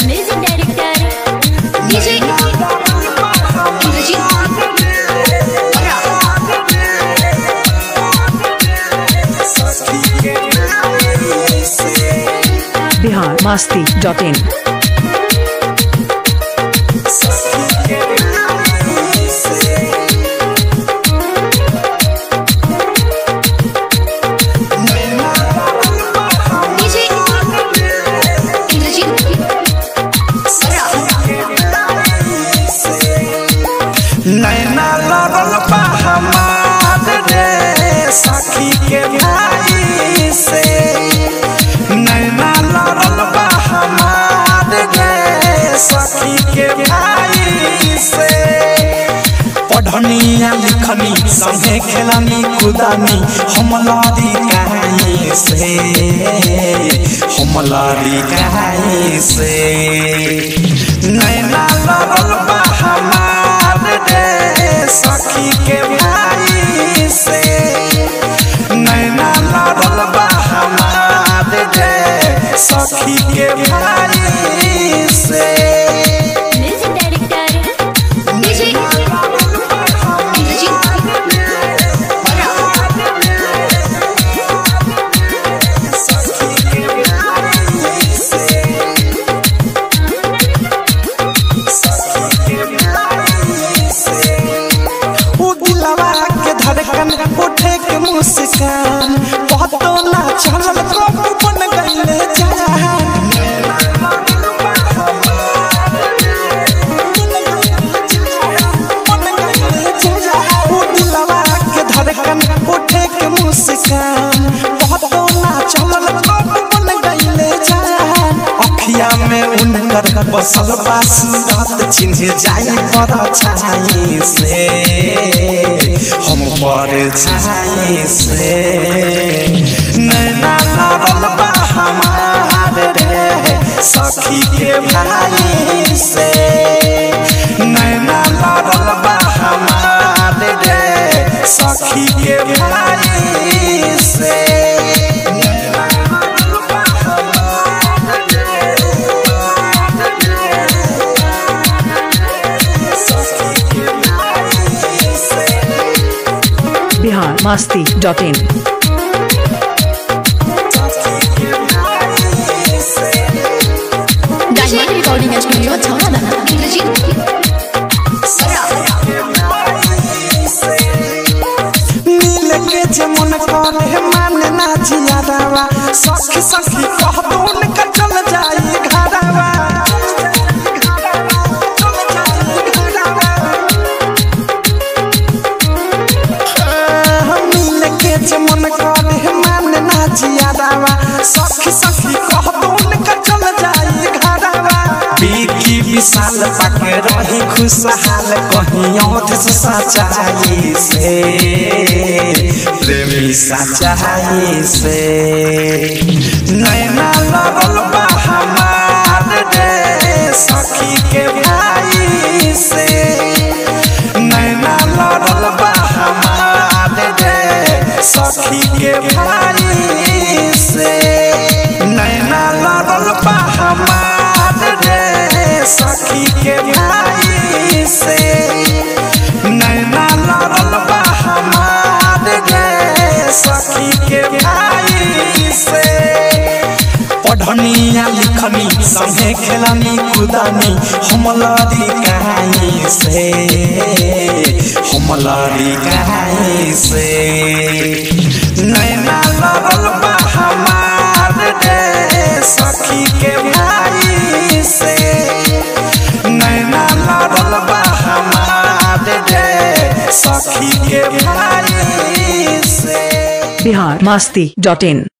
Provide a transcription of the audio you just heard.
music director DJ Indrajeet Bihar Masti dot in DJ Indrajeet नैना लड़ल बा हमार रे सखी के भाई से नैना लड़ल बा हमार रे सखी के भाई से पढ़निया लिखनी संगे खेलनी कुदानी हम लड़ी कहीं से हम लड़ी कहीं से नैना लड़ल बा हमार रे सखी के भाई से नैना लड़ल बा हमार रे सखी के भाई से म्यूजिक डायरेक्टर डीजे इंद्रजीत उ दिलवा के धड़कन उठे के मुस्कान बहुतो ना चलल कब बन गईले जान उ दिलवा के धड़कन उठे के मुस्कान बहुतो ना चलल कब बन गईले जान अखिया में उनकर बसल बा सूरत चिन्ह जाई पर छाई से हम पर छाई से नैना लड़ल बा हमार रे सखी के भाई से नैना लड़ल बा हमार रे सखी के भाई से नैना लड़ल बा हमार रे सखी के भाई से Bihar Masti dot in diamond recording studio छौड़ा इंद्रजीत नील के जे मन करे मान ना जियादावा सखी सखी कहतो उनका चल जाई घरवा नील के जे मन करे मान ना जियादावा सखी सखी कहतो उनका चल जाई घरवा बीकी विशाल पाके रही खुशहाल कहीं औध से सच्चाई से प्रेमी सच्चाई से नैना लड़ल बा हमार रे सखी के भाई से नैना लड़ल बा हमार रे सखी के भाई से नैना लड़ल बा हमार रे सखी के भाई से नैना लड़ल बा हमार रे सखी के भाई से पढ़निया लिखनी संगे खेलनी कुदानी हम लड़ी कहीं से हम लड़ी कहीं से नैना लड़ल बा हमार रे सखी के भाई से नैना लड़ल बा हमार रे सखी के भाई से बिहार मस्ती डॉट इन